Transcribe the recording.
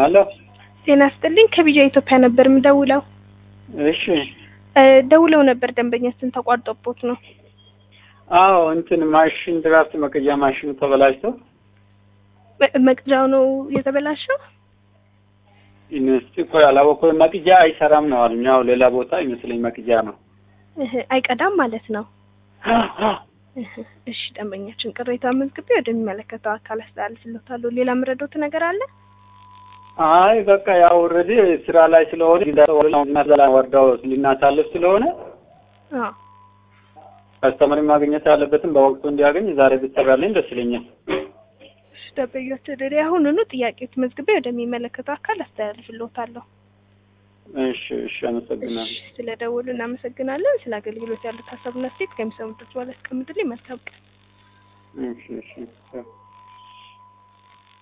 አሎ ጤና ስጥልኝ ከቢጃ ኢትዮጵያ ነበር የምደውለው። እሺ እ ደውለው ነበር ደንበኛችን ተቋርጦቦት ነው። አዎ እንትን ማሽን ድራፍት መቀጃ ማሽኑ ተበላሽቶ መ- መቅጃው ነው የተበላሸው። ዩኒቨርሲቲ እኮ ያላወቅኩት መቅጃ አይሰራም ነው አሉኝ። ያው ሌላ ቦታ ይመስለኝ መቅጃ ነው። እህ አይቀዳም ማለት ነው። እህ እሺ ደንበኛችን ቅሬታ መዝግቤ ወደሚመለከተው አካል አስተላልፍልዎታለሁ። ሌላ የምረዳዎት ነገር አለ? አይ በቃ ያው ኦልሬዲ ስራ ላይ ስለሆነ ዛ ወርዳው ልናሳልፍ ስለሆነ አዎ ከስተመር ማግኘት ያለበትን በወቅቱ እንዲያገኝ ዛሬ ብትሰራልኝ ደስ ይለኛል። እሺ ደንበኛችን እኔ አሁኑኑ ጥያቄዎት መዝግቤ ወደሚመለከተው አካል አስተላልፍልዎታለሁ። እሺ እሺ፣ አመሰግናለሁ። እሺ ስለደወሉ እናመሰግናለን። ስለ አገልግሎት ያሉት ሀሳብና ሴት ከሚሰሙት በኋላ አስቀምጡልኝ። መልካም ቀን። እሺ እሺ